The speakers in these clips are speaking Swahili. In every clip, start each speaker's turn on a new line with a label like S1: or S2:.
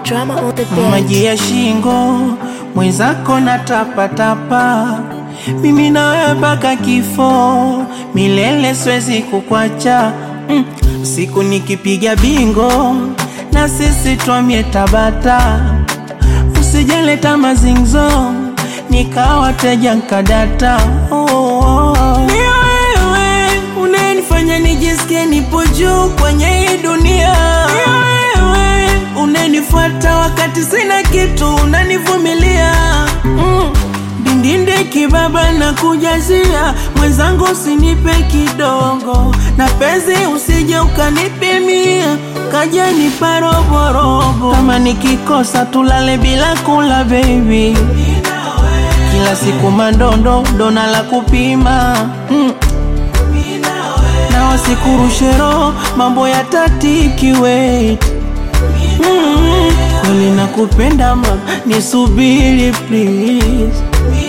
S1: Drama on the beat.
S2: maji ya shingo mwenzako na tapatapa, mimi nawe mpaka kifo milele, siwezi kukwacha mm. Siku nikipiga bingo na sisi twamie Tabata, usijaleta mazingzo nikawa teja nkadata oh, oh. Ni wewe unanifanya nijisikie nipo juu kwenye hii dunia. Ni wewe unanifuata wakati sina kitu, unanivumilia mm. Dindinde kibaba na kujazia mwenzangu, usinipe kidogo na penzi, usije ukanipimia kaja nipa roborobo. Kama nikikosa tulale bila kula baby, kila siku mandondo dona la kupima mm. na wasikurushe roho mambo ya tatiki wait mm. kweli nakupenda ma nisubiri please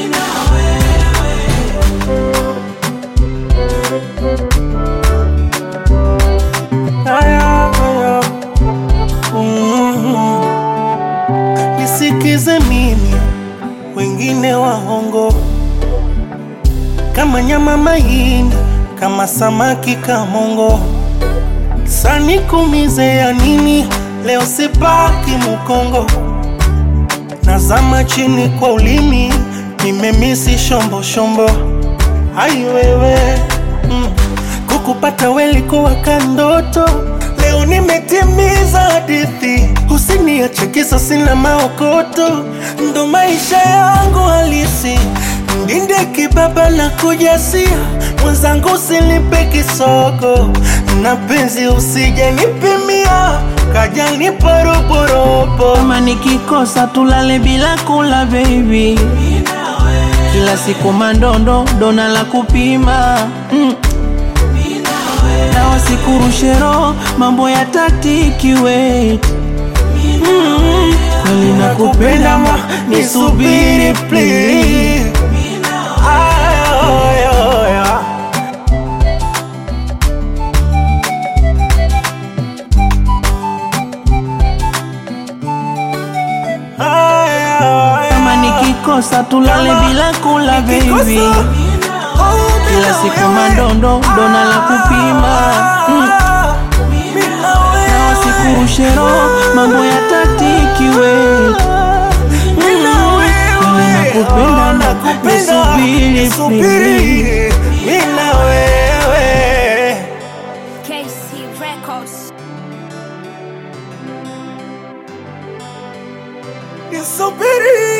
S2: Aya, aya. Mm. Nisikize mimi, wengine waongo kama nyama mahindi, kama samaki kamongo. Sanikumize ya nini? Leo sipaki Mukongo, nazama chini kwa ulimi, nimemisi shombo shombo. Ai wewe mm. Kukupata welikuwa kandoto, leo nimetimiza hadithi. Usiniache kisa sina maokoto, ndo maisha yangu halisi. Ndinde kibaba na kujasia, mwenzangu usinipe kisogo, na penzi usije nipimia, kaja nipa roborobo. Kama nikikosa tulale bila kula baby, kila siku mandondo dona la kupima mm. na wasikurushe roho mambo ya tatiki wait mm. kweli nakupenda ma nisubiri please Ay, ay, ay. Ay, ay, kama nikikosa tulale
S3: Kama
S2: bila kula
S3: nikikosa,
S2: baby
S3: oh,
S2: kila
S3: bila
S2: siku
S3: wewe.
S2: mandondo dona la kupima mm.
S3: Ah, bila
S2: na
S3: wewe.
S2: wasikurushe roho mambo ya tatiki wait
S3: Bila wewe.
S2: nakupenda
S3: Oh,
S2: na
S3: nakupenda.
S2: nisubiri,
S3: Nisubiri. Bila wewe
S1: KC Records.
S3: nisubiri